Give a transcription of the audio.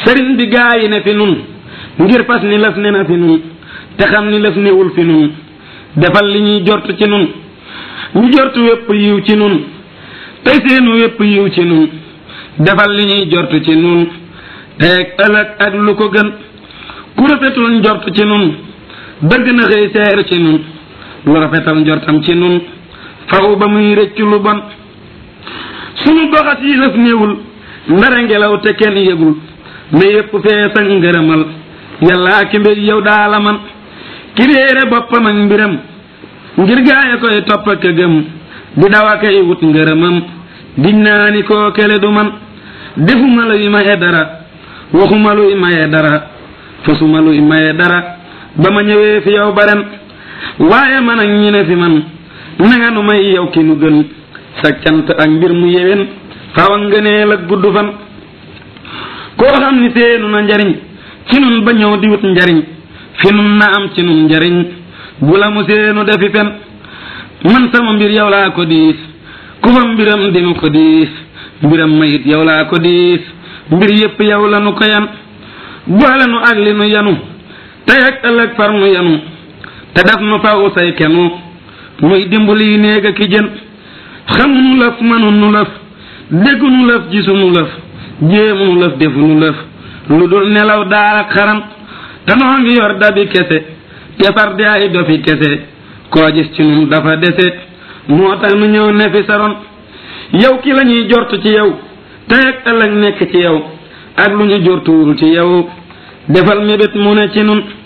sëriñ bi gaa yi ne fi nun ngir fas ni lëf ne na fi nun te xam ni lëf newul fi nun defal li ñuy jort ci nun ñu jort wépp yiw ci nun tey seenu wépp yiw ci nun defal li ñuy jort ci nun teeg ëllëg ak lu ko gën ku rafetul njort ci nun bëgg na xëy seer ci nun lu rafetal njortam ci nun faw ba muy rëccu lu bon sunu doxat yi lëf néewul ndara ngelaw te kenn yëgul mais yépp fees ak ngërëmal yàllaa ki mbir yow daala man ki réere boppam ak mbiram ngir gaaya koy topp ak gëm di daw a koy wut ngërëmam giñ naa ni koo kele du man defuma luy maye dara waxuma luy maye dara fasuma luy maye dara ba ma ñëwee fi yow ba ren waaye man ak ñi ne fi man nanga nu may yow ki nu gën sa cant ak mbir mu yewen xaw a ngëneel ak gudd fan koo xam ni seenu na njariñ ci nun ba ñëw di wut njariñ fi nun na am ci nun njariñ bu la mu seenu defi fen man sama mbir yow laa ko diis ku fa mbiram dinu ko diis mbiram mayit yow laa ko diis mbir yépp yow la nu ko yan boole nu ak li nu yanu tey ak ëllëg far nu yanu te def nu faw say kenu muy dimbali néeg ak ki jën xamunu lëf mënunu lëf déggunu lëf gisunu lëf jéemunu lëf defunu lëf lu dul nelaw daal ak xaram te noo ngi yor dabi kese te far di ay dofi kese koo gis ci nun dafa dese moo tax nu ñëw ne fi saron yow ki la ñuy jort ci yow tey ak ëllëg nekk ci yow ak lu ñu jortuwul ci yow defal mébét mu ne ci nun